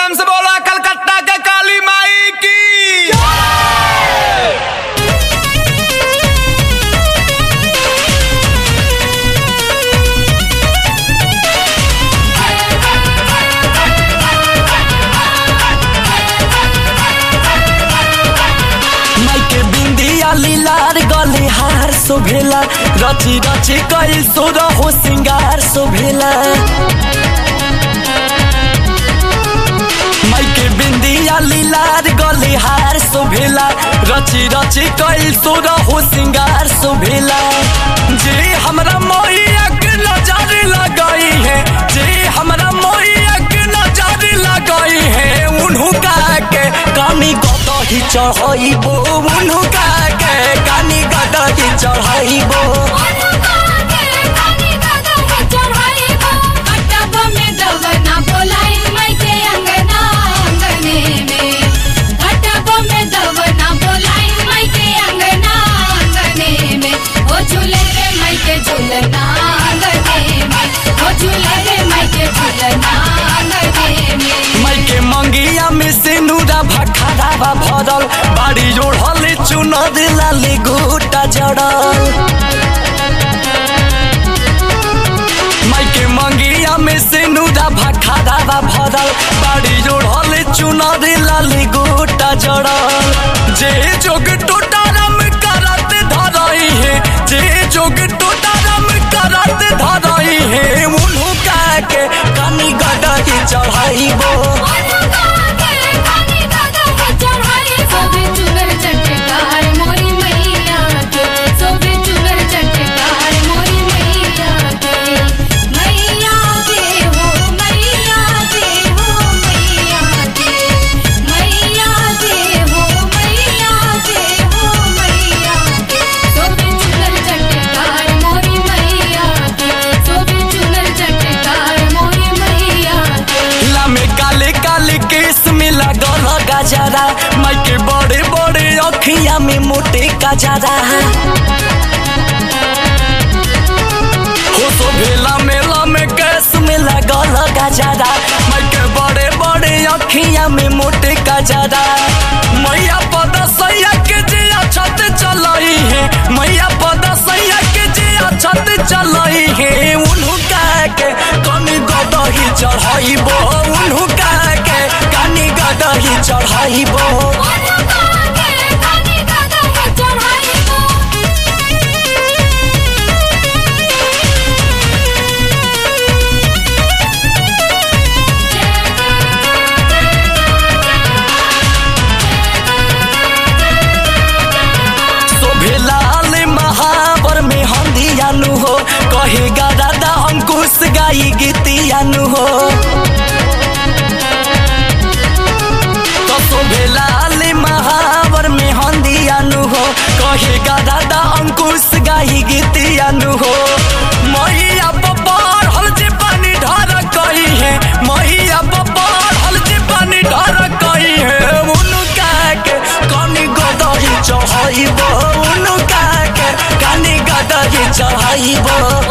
प्रेम से बोला कलकत्ता के काली माई की माइके बिंदिया लीलार गले हार शोभेला रची रची कई सोर हो सिंगार शोभेला माइके बिंदिया लीलार गले हार शोभेला रची रची कई सोर हो सिंगार शोभेला जे हमरा मोहिया के नजर लगाई है जे हमरा मोहिया के नजर लगाई है उन्हू का के कानी गदही चढ़ाइबो उन्हू का के कानी गदही चढ़ाइबो झूलना आंगने में ओ झूले रे माइके झूलना आंगने में माइके मंगिया में सिंदूरा भखरावा भरल बाड़ी जोड़ल चुनर लाली गोटा जड़ल माइके मंगिया में सिंदूरा भखरावा भरल बाड़ी जोड़ल चुनर लाली गोटा जड़ल जे जोग टोटारम करत धरई है जे जोग टोटारम करत धरई है उन्हू का के कनी गडही चढ़ाइबो लामे काले काले केस में लगल गजरा माइके बड़े बड़े अखिया में मोटे गजरा हो तो भेला मेला में केस में लगल गजरा माइके बड़े बड़े अखिया में मोटे गजरा मैया पद सैया के जे छत चलई है मैया पद सैया के जे छत चलई है उन्हू का के कनी गदही चढ़ाइबो उन्हू का के कनी गदही चढ़ाइबो शोभेलाल महावर में हंदियानु हो कहेगा दादा अंकुश गाई गीतियानु हो तो शोभेलाल महावर में हंदियानु हो कहेगा दादा अंकुश गाई गीतियानु हो मैया बपार हल जे पानी ढार कही है मैया बपार हल जे पानी ढार कही है उनका के कनी गदही चढ़ाइबो उनका के कनी गदही चढ़ाइबो